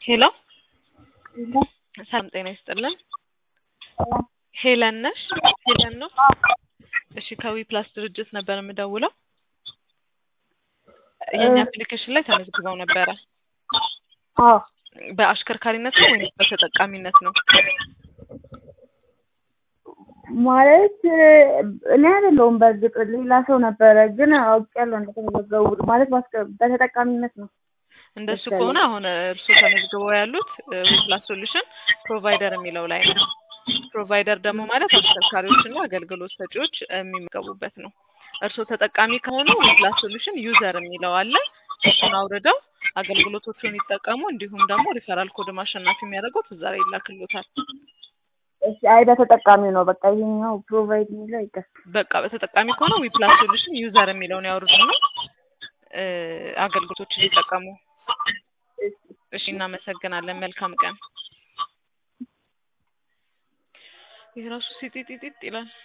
ሄሎ ሰላም ጤና ይስጥልን። ሄለን ነሽ? ሄለን ነው? እሺ ከዊ ፕላስ ድርጅት ነበር የምደውለው። የኛ አፕሊኬሽን ላይ ተመዝግበው ነበረ። አዎ በአሽከርካሪነት ነው ወይም በተጠቃሚነት ነው? ማለት እኔ አይደለሁም በእርግጥ ሌላ ሰው ነበረ፣ ግን አውቄያለሁ እንደተመዘገቡ ማለት ባስከ- በተጠቃሚነት ነው። እንደሱ ከሆነ አሁን እርስዎ ተመዝግበው ያሉት ዊፕላስ ሶሉሽን ፕሮቫይደር የሚለው ላይ ነው። ፕሮቫይደር ደግሞ ማለት አሽከርካሪዎችና አገልግሎት ሰጪዎች የሚመገቡበት ነው። እርስዎ ተጠቃሚ ከሆኑ ዊፕላስ ሶሉሽን ዩዘር የሚለው አለ። እሱን አውርደው አገልግሎቶቹን ይጠቀሙ። እንዲሁም ደግሞ ሪፈራል ኮድ ማሸናፊ የሚያደርጉት እዛ ላይ ይላክሎታል። እሺ አይ በተጠቃሚ ነው በቃ ይሄኛው ፕሮቫይድ የሚለው ይቀር። በቃ በተጠቃሚ ከሆነ ዊፕላስ ሶሉሽን ዩዘር የሚለውን ያወርዱና እ አገልግሎቶችን ይጠቀሙ። እሺ እናመሰግናለን። መልካም ቀን። የራሱ ሲጢጢጢጥ ይላል።